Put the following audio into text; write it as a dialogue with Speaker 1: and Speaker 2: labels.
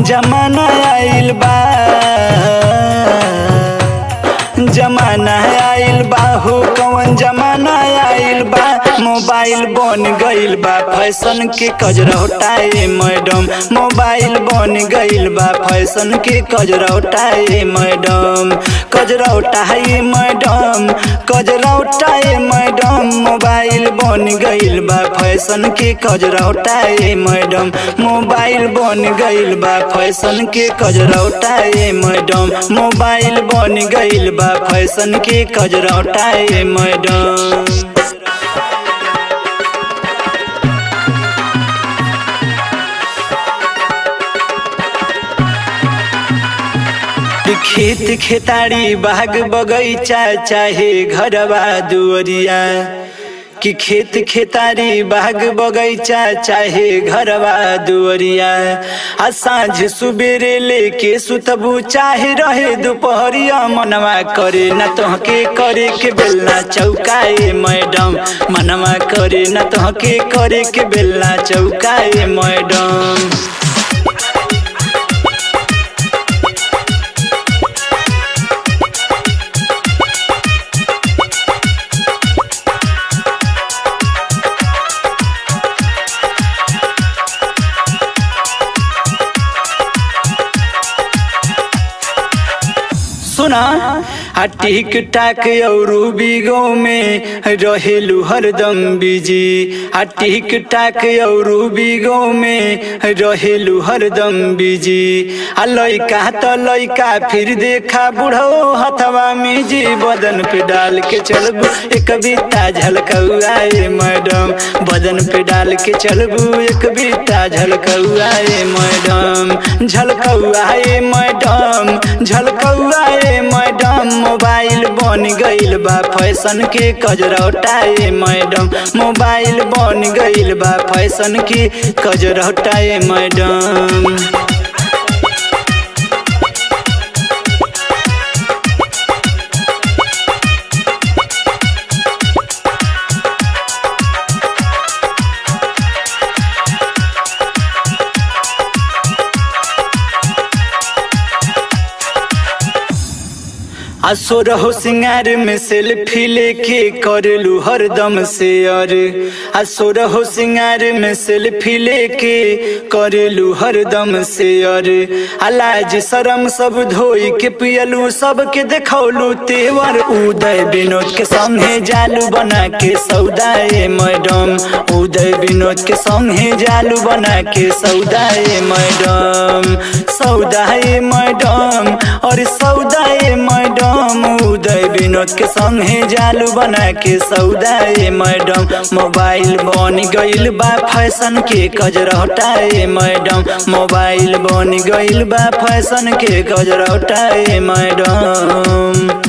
Speaker 1: जमाना आइल बा जमाना आइल बा हो कौन जमाना आइल बा मोबाइल बन गइल बा फैशन के कजरौटाए मैडम मोबाइल बन गइल बा फैशन के कजरौटाए मैडम कजरौटाए मैडम कजरौटाए मैडम मोबाइल बन गइल बा फैशन के कजरौटाए मैडम मोबाइल बन गइल बा फैशन के कजरौटाए मैडम मोबाइल बन गइल बा फैशन के कजरौटाए मैडम खेत खेतारी बाग बगैचा चाहे घरवा दुअरिया कि खेत खेतारी बाग बगैचा चाहे घरवा दुअरिया आ साँझ सुबेरे लेके सुतबू चाहे रहे दोपहरिया मनवा करे न तोहके करे के बेलना चौकाए मैडम मनवा करे न तोहके करे के बेलना चौकाए मैडम सुना आ टिक टाक और बिगो में रहेलू हरदम बिजी आ टिक टाक और बिगो में रहेलू हरदम बिजी आ लइका त लइका फिर देखा बुढ़ो हथवा में जी बदन पे डाल के चलबू एक बीता झलकौआए मैडम बदन पे डाल के चलबू एक बीता झलकौआए मैडम झलकौआए मैडम झलकौआए मैडम मोबाइल बन गइल बा फैशन के कजरौटाए मैडम मोबाइल बन गइल बा फैशन के कजरौटाए मैडम असो रहो सिंगार में सेल्फी लेके करलू हरदम शेयर असो रहो सिंगार में सेल्फी लेके करलू हरदम शेयर अलाज शरम सब धोई के पियलू सबके देखौलू तेवर उदय विनोद के संगे जालू बना के सौदाए मैडम उदय विनोद के संगे जालू बना के सौदाए मैडम सौदाए मैडम और सौदाए मैडम उदय विनोद के संगे जालू बना के सौदाए मैडम मोबाइल बन गइल बा फैशन के कजरौटाए मैडम मोबाइल बन गइल बा फैशन के कजरौटाए मैडम